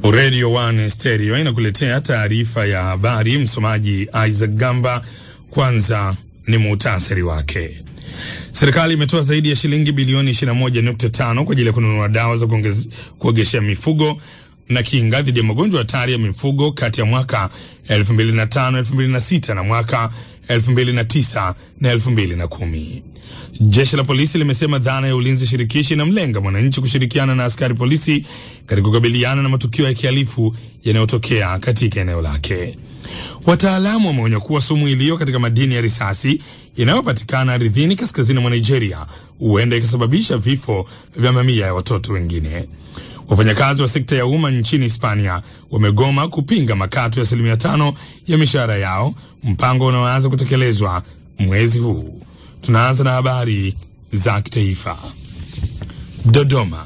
Radio One Stereo inakuletea taarifa ya habari. Msomaji Isaac Gamba. Kwanza ni muhtasari wake. Serikali imetoa zaidi ya shilingi bilioni 21.5 kwa ajili ya kununua dawa za kuogeshea mifugo na kinga dhidi ya magonjwa hatari ya mifugo kati ya mwaka 2005 2006 na mwaka 2009 na 2010. Jeshi la polisi limesema dhana ya ulinzi shirikishi inamlenga mwananchi kushirikiana na askari polisi katika kukabiliana na matukio ya kihalifu yanayotokea katika eneo lake. Wataalamu wameonya kuwa sumu iliyo katika madini ya risasi inayopatikana ardhini kaskazini mwa Nigeria huenda ikasababisha vifo vya mamia ya watoto wengine. Wafanyakazi wa sekta ya umma nchini Hispania wamegoma kupinga makato ya asilimia tano ya mishahara yao, mpango unaoanza kutekelezwa mwezi huu. Tunaanza na habari za kitaifa. Dodoma.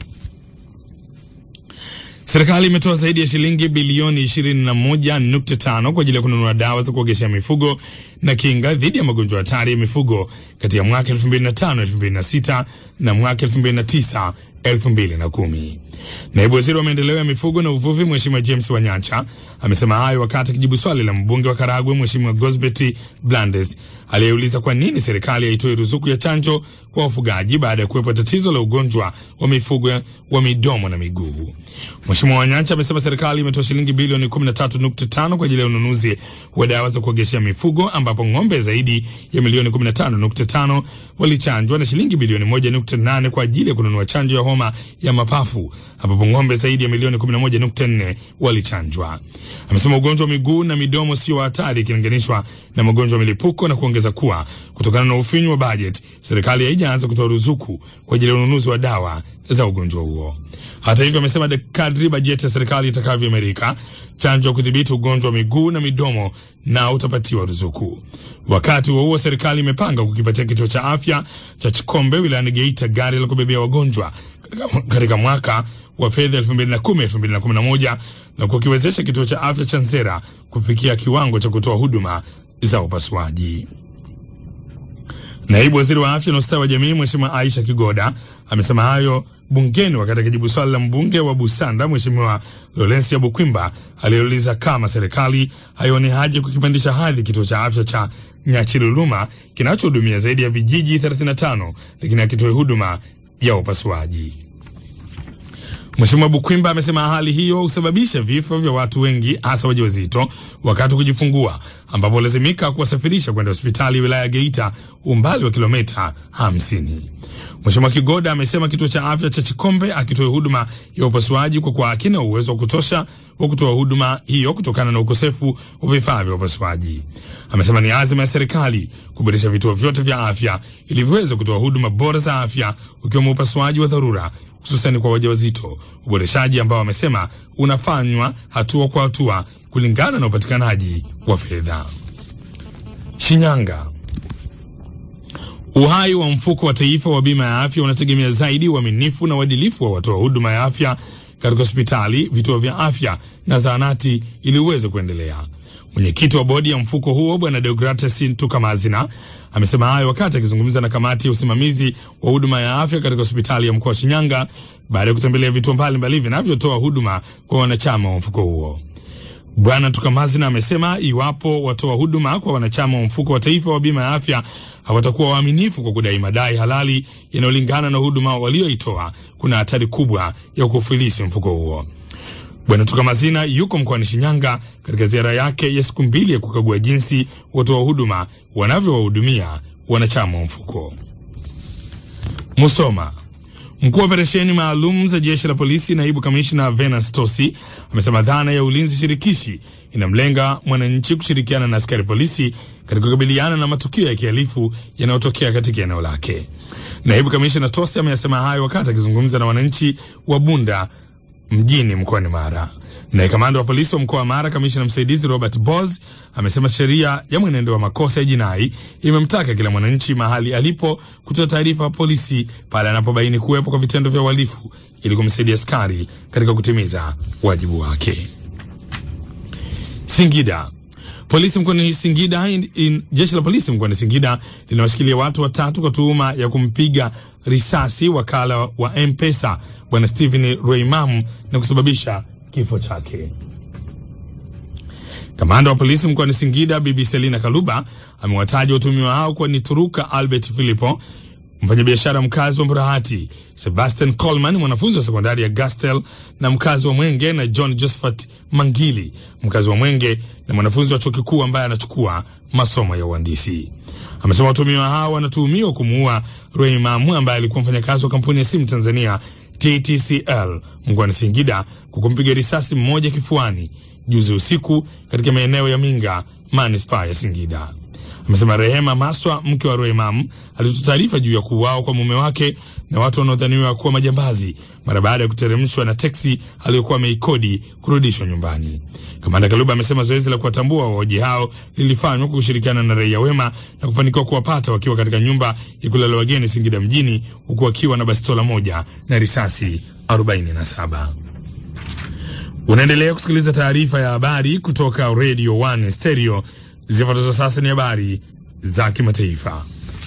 Serikali imetoa zaidi ya shilingi bilioni 21.5 kwa ajili ya kununua dawa za kuogeshea mifugo na kinga dhidi ya magonjwa hatari ya mifugo kati ya mwaka 2005 2006 na mwaka 2009 2010. Naibu waziri wa maendeleo ya mifugo na uvuvi Mheshimiwa James Wanyancha amesema hayo wakati akijibu swali la mbunge wa Karagwe Mheshimiwa Gosbet Blandes aliyeuliza kwa nini serikali haitoi ruzuku ya chanjo kwa wafugaji baada ya kuwepo tatizo la ugonjwa wa mifugo wa midomo na miguu. Mheshimiwa Wanyancha amesema serikali imetoa shilingi bilioni 13.5 kwa ajili ya ununuzi wa dawa za kuogeshea mifugo ambapo ng'ombe zaidi ya milioni 15.5 walichanjwa na shilingi bilioni 1.8 kwa ajili ya kununua chanjo ya homa ya mapafu ambapo ng'ombe zaidi ya milioni 11.4 walichanjwa. Amesema ugonjwa wa miguu na midomo sio hatari ikilinganishwa na magonjwa ya milipuko na kuongeza kuwa kutokana na ufinyu wa bajeti serikali haijaanza kutoa ruzuku kwa ajili ya ununuzi wa dawa za ugonjwa huo. Hata hivyo, amesema kadri bajeti ya serikali itakavyoimarika, chanjo ya kudhibiti ugonjwa wa miguu na midomo na utapatiwa ruzuku. Wakati huo huo, serikali imepanga kukipatia kituo cha afya cha Chikombe wilayani Geita gari la kubebea wagonjwa katika mwaka wa fedha 2010 2011 na kukiwezesha kituo cha afya cha Nzera kufikia kiwango cha kutoa huduma za upasuaji. Naibu waziri wa afya na ustawi wa jamii Mheshimiwa Aisha Kigoda amesema hayo bungeni wakati akijibu swali la mbunge wa Busanda Mheshimiwa Lorensia Bukwimba aliyeuliza kama serikali haioni haja kukipandisha hadhi kituo cha afya cha Nyachiluluma kinachohudumia zaidi ya vijiji 35 lakini hakitoi huduma ya upasuaji. Mheshimiwa Bukwimba amesema hali hiyo husababisha vifo vya watu wengi hasa wajawazito wakati wa kujifungua, ambapo lazimika kuwasafirisha kwenda hospitali wilaya ya Geita umbali wa kilomita 50. Mheshimiwa Kigoda amesema kituo cha afya cha Chikombe akitoa huduma ya upasuaji kwa kuwa hakina uwezo wa kutosha wa kutoa huduma hiyo kutokana na ukosefu wa vifaa vya upasuaji. Amesema ni azima ya serikali kuboresha vituo vyote vya afya ili viweze kutoa huduma bora za afya ukiwemo upasuaji wa dharura hususani kwa wajawazito, uboreshaji ambao amesema unafanywa hatua kwa hatua kulingana na upatikanaji wa fedha. Shinyanga. Uhai wa mfuko wa taifa wa bima ya afya unategemea zaidi uaminifu na uadilifu wa watoa huduma ya afya katika hospitali, vituo vya afya na zahanati ili uweze kuendelea. Mwenyekiti wa bodi ya mfuko huo Bwana Deogrates Ntukamazina amesema hayo wakati akizungumza na kamati ya usimamizi wa huduma ya afya katika hospitali ya mkoa wa Shinyanga baada ya kutembelea vituo mbalimbali vinavyotoa huduma kwa wanachama wa mfuko huo. Bwana Ntukamazina amesema iwapo watoa huduma kwa wanachama wa mfuko wa taifa wa bima ya afya hawatakuwa waaminifu kwa kudai madai halali yanayolingana na huduma walioitoa, kuna hatari kubwa ya kufilisi mfuko huo. Bwana Tukamazina yuko mkoani Shinyanga katika ziara yake ya siku mbili ya kukagua jinsi watoa huduma wanavyowahudumia wanachama wa mfuko. Musoma. Mkuu wa operesheni maalum za jeshi la polisi, naibu kamishna Venance Tosi amesema dhana ya ulinzi shirikishi inamlenga mwananchi kushirikiana na askari polisi katika kukabiliana na matukio ya kihalifu yanayotokea katika eneo lake. Naibu kamishna Tosi ameyasema hayo wakati akizungumza na wananchi wa Bunda mjini mkoani Mara. Naye kamanda wa polisi wa mkoa wa Mara, kamishna msaidizi Robert Bos amesema sheria ya mwenendo wa makosa ya jinai imemtaka kila mwananchi mahali alipo kutoa taarifa ya polisi pale anapobaini kuwepo kwa vitendo vya uhalifu ili kumsaidia askari katika kutimiza wajibu wake. Singida. Polisi mkoani Singida in, in, jeshi la polisi mkoani Singida linawashikilia watu watatu kwa tuhuma ya kumpiga risasi wakala wa M-Pesa bwana Stephen Reimamu na kusababisha kifo chake. Kamanda wa polisi mkoani Singida Bibi Selina Kaluba amewataja watuhumiwa hao kuwa ni Turuka Albert Philipo, mfanyabiashara mkazi wa Mburahati, Sebastian Coleman mwanafunzi wa sekondari ya Gastel na mkazi wa Mwenge, na John Josephat Mangili mkazi wa Mwenge na mwanafunzi wa chuo kikuu ambaye anachukua masomo ya uhandisi. Amesema watuhumiwa hao wanatuhumiwa kumuua Reimamu ambaye alikuwa mfanyakazi wa kampuni ya simu Tanzania TTCL mkoani Singida kwa kumpiga risasi mmoja kifuani juzi usiku katika maeneo ya Minga manispaa ya Singida. Amesema Rehema Maswa, mke wa Roemam, alitoa taarifa juu ya kuuawa kwa mume wake na watu wanaodhaniwa kuwa majambazi mara baada ya kuteremshwa na teksi aliyokuwa ameikodi kurudishwa nyumbani. Kamanda Kaluba amesema zoezi la kuwatambua waoji hao lilifanywa kwa kushirikiana na raia wema na kufanikiwa kuwapata wakiwa katika nyumba ya kulala wageni Singida mjini, huku wakiwa na bastola moja na risasi 47. Unaendelea kusikiliza taarifa ya habari kutoka Radio 1 Stereo. Zifuatazo sasa ni habari za kimataifa.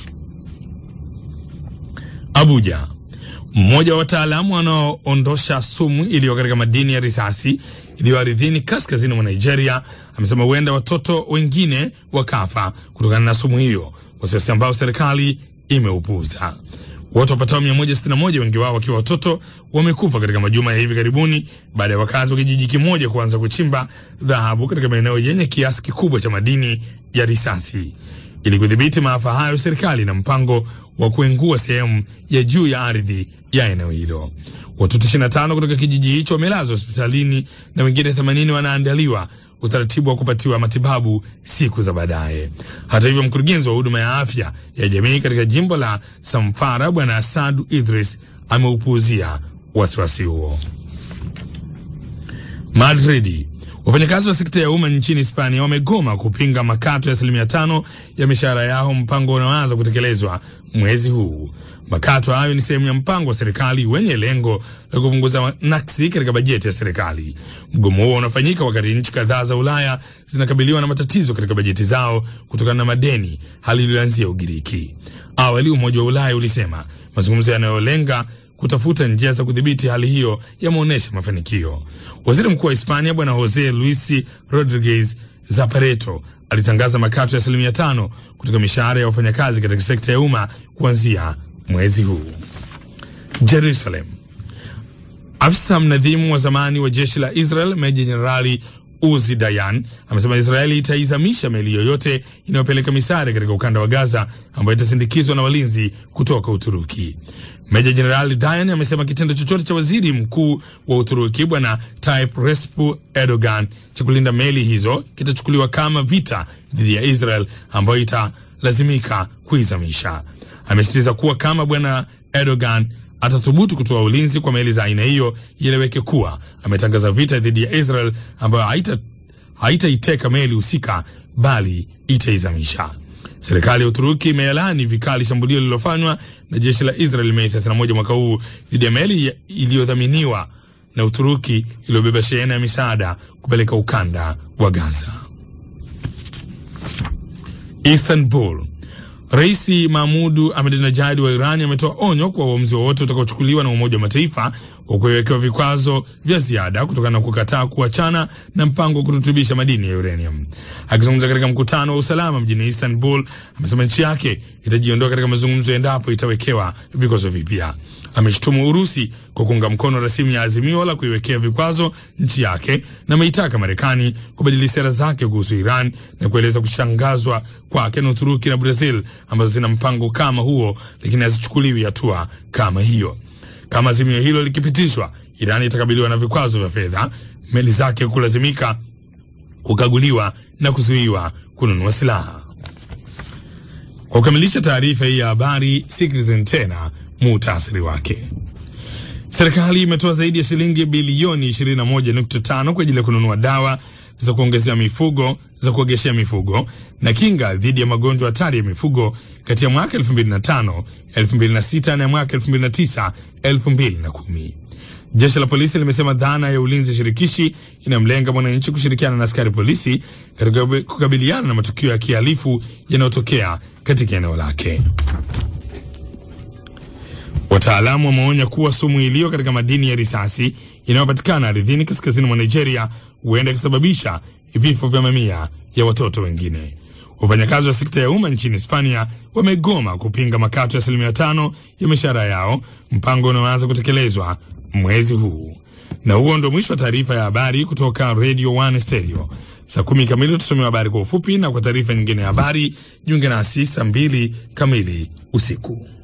Abuja. Mmoja wa wataalamu wanaoondosha sumu iliyo katika madini ya risasi iliyo ardhini kaskazini mwa Nigeria amesema huenda watoto wengine wakafa kutokana na sumu hiyo, wasiwasi ambao serikali imeupuuza. Watu wapatao 161 wengi wao wakiwa watoto wamekufa katika majuma ya hivi karibuni baada ya wakazi wa kijiji kimoja kuanza kuchimba dhahabu katika maeneo yenye kiasi kikubwa cha madini ya risasi. Ili kudhibiti maafa hayo, serikali na mpango wa kuengua sehemu ya juu ya ardhi ya eneo hilo. Watoto 25 kutoka kijiji hicho wamelazwa hospitalini na wengine 80 wanaandaliwa utaratibu wa kupatiwa matibabu siku za baadaye. Hata hivyo, mkurugenzi wa huduma ya afya ya jamii katika jimbo la Samfara Bwana Asadu Idris ameupuuzia wasiwasi huo. Madridi. Wafanyakazi wa sekta ya umma nchini Hispania wamegoma kupinga makato ya asilimia tano ya mishahara yao, mpango unaoanza kutekelezwa mwezi huu. Makato hayo ni sehemu ya mpango wa serikali wenye lengo la kupunguza naksi katika bajeti ya serikali. Mgomo huo unafanyika wakati nchi kadhaa za Ulaya zinakabiliwa na matatizo katika bajeti zao kutokana na madeni, hali iliyoanzia Ugiriki. Awali Umoja wa Ulaya ulisema mazungumzo yanayolenga kutafuta njia za kudhibiti hali hiyo yameonyesha mafanikio. Waziri Mkuu wa Hispania Bwana Jose Luis Rodriguez Zapatero alitangaza makato ya asilimia tano kutoka mishahara ya wafanyakazi katika sekta ya umma kuanzia mwezi huu. Jerusalem. Afisa mnadhimu wa zamani wa jeshi la Israel Meja Jenerali Uzi Dayan amesema Israeli itaizamisha meli yoyote inayopeleka misaada katika ukanda wa Gaza ambayo itasindikizwa na walinzi kutoka Uturuki. Meja Jenerali Dayan amesema kitendo chochote cha waziri mkuu wa Uturuki Bwana Tayyip Recep Erdogan cha kulinda meli hizo kitachukuliwa kama vita dhidi ya Israel ambayo italazimika kuizamisha. Amesisitiza kuwa kama Bwana Erdogan atathubutu kutoa ulinzi kwa meli za aina hiyo, ieleweke kuwa ametangaza vita dhidi ya Israel ambayo haita haitaiteka meli husika bali itaizamisha. Serikali ya Uturuki imeyalaani vikali shambulio lililofanywa na jeshi la Israel Mei 31 mwaka huu dhidi ya meli iliyodhaminiwa na Uturuki iliyobeba shehena ya misaada kupeleka ukanda wa Gaza. Istanbul. Rais Mahmudu Ahmadinejad wa Iran ametoa onyo kwa uamuzi wowote utakaochukuliwa na Umoja wa Mataifa wa kuwekewa vikwazo vya ziada kutokana na kukataa kuachana na mpango wa kurutubisha madini ya uranium. Akizungumza katika mkutano wa usalama mjini Istanbul, amesema nchi yake itajiondoa katika mazungumzo endapo itawekewa vikwazo vipya. Ameshutumu Urusi kwa kuunga mkono rasimu ya azimio la kuiwekea vikwazo nchi yake na ameitaka Marekani kubadili sera zake kuhusu Iran na kueleza kushangazwa kwake na Uturuki na Brazil ambazo zina mpango kama huo, lakini hazichukuliwi hatua kama hiyo. Kama azimio hilo likipitishwa, Iran itakabiliwa na vikwazo vya fedha, meli zake kulazimika kukaguliwa na kuzuiwa kununua silaha. Kwa kukamilisha taarifa hii ya habari, sikilizeni tena muhtasari wake. Serikali imetoa zaidi ya shilingi bilioni 21.5 kwa ajili ya kununua dawa za kuongezea mifugo za kuogeshea mifugo na kinga dhidi ya magonjwa hatari ya mifugo kati ya mwaka 2005, 2006 na mwaka 2009, 2010. Jeshi la polisi limesema dhana ya ulinzi shirikishi inamlenga mwananchi kushirikiana na askari polisi katika kukabiliana na matukio ya kihalifu yanayotokea katika eneo lake. Wataalamu wameonya kuwa sumu iliyo katika madini ya risasi inayopatikana ardhini kaskazini mwa Nigeria huenda ikasababisha vifo vya mamia ya watoto wengine. Wafanyakazi wa sekta ya umma nchini Hispania wamegoma kupinga makato ya asilimia tano ya mishahara yao, mpango unaoanza kutekelezwa mwezi huu. Na huo ndo mwisho wa taarifa ya habari kutoka Radio One Stereo. Saa kumi kamili tusomewa habari kwa ufupi, na kwa taarifa nyingine ya habari jiunge nasi saa mbili kamili usiku.